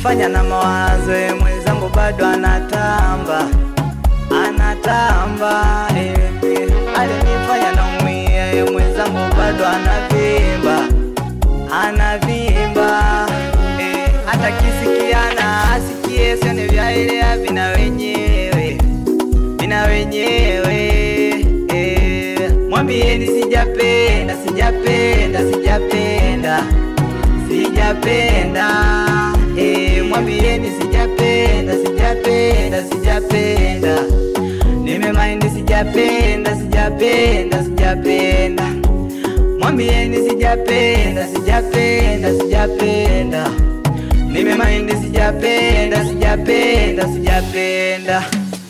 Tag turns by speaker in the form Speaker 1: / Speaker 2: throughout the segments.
Speaker 1: ananifanya na mawazo, eh, mwenzangu bado anatamba, anatamba eh, eh, alinifanya naumia, eh, mwenzangu bado anavimba, anavimba eh, hata kisikiana asikie, sione vyaelea vina wenyewe, vina wenyewe eh, mwambieni sijapenda, sijapenda, sijapenda sijapenda eh, mwambieni sijapenda, sijapenda, sijapenda, nimemaindi sijapenda, sijapenda, sijapenda, mwambieni sijapenda, sijapenda, sijapenda, nimemaindi sijapenda, sijapenda, sijapenda.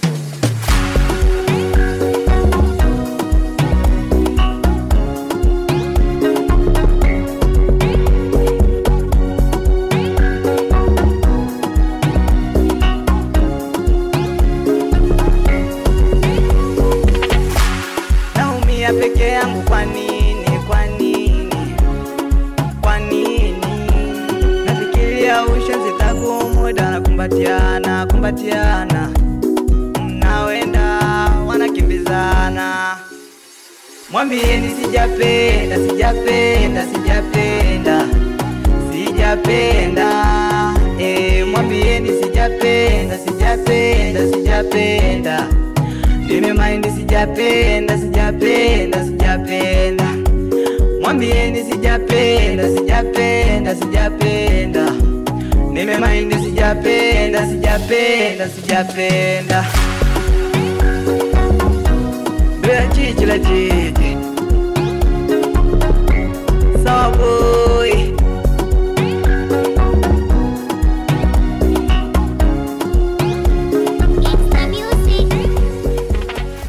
Speaker 1: naumia peke yangu, kwa nini? Kwa nini? Kwa nini? Nafikiria ushenzi taku muda na kumbatiana, kumbatiana, mnawenda wanakimbizana. Mwambieni sijapenda, sijapenda, sijapenda, sijapenda. Eh, mwambieni sijapenda, sijapenda, sijapenda. Nimemaindi sijapenda, sijapenda, sijapenda. Mwambieni sijapenda, sijapenda, sijapenda. Nimemaindi sijapenda, sijapenda, sijapenda. Bea chichi la chichi